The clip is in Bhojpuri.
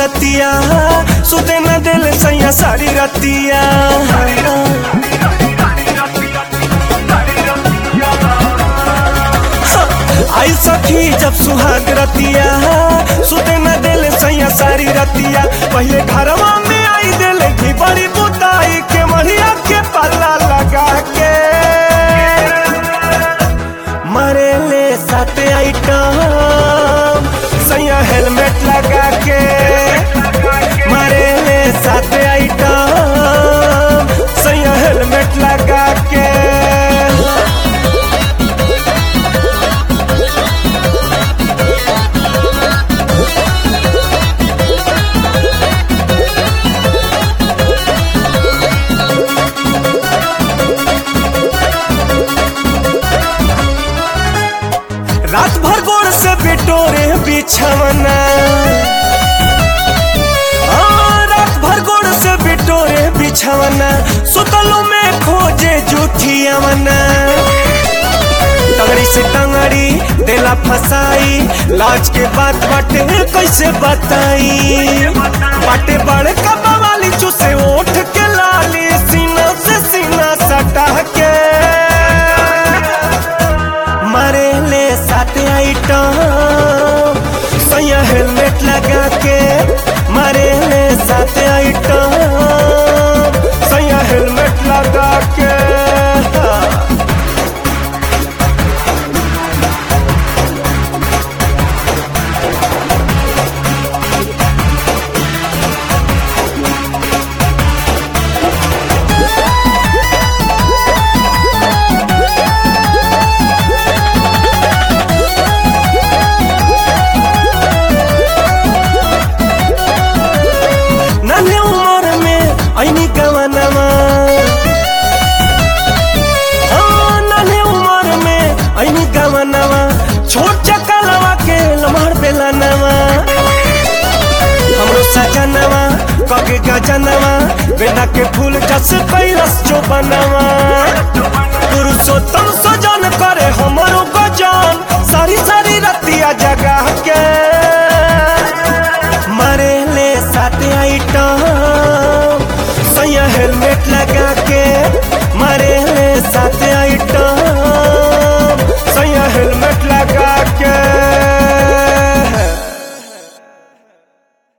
रतिया सुते न दिल सैया सारी रतिया आई सखी जब सुहाग रतिया सुते न दिल सैया सारी रतिया पहले घरवा में आई दिल की बड़ी बुताई के मढ़िया के पल्ला लगा के मरे ले सात आइटम सैया हेलमेट लगा के मरे ले सात आइटम सैया हेलमेट लगा के रात भर गोड़ से बिटोरे बिछवना हाँ, रात भर गोड़ से बिटोरे बिछवना सुतलों में खोजे जूठियावना टंगड़ी से टंगड़ी देला फसाई लाज के बात बाटे कैसे बताई बाटे बड़े कबा वाली चूसे ओठ के लाली सीना से सीना सटा के मारे ले सात आइटम सैया हेलमेट लगा के मारे ले सात आइटम सैया हेलमेट लगा के नन्हे उम्र में ऐनी गवनमा हाँ, नन्हे उम्र में ऐनी गवनमा छोट चकलवा के लमहर बेलनवा हमरो सजनवा कके गजनवा बेना के फूल जस कैलस जो बनवा पुरुषोत्तम सजन करे हमरो गजन सारी सारी रतिया जगह के मारे ले सात आइटम सैया हेलमेट लगा के मारे ले सात आइटम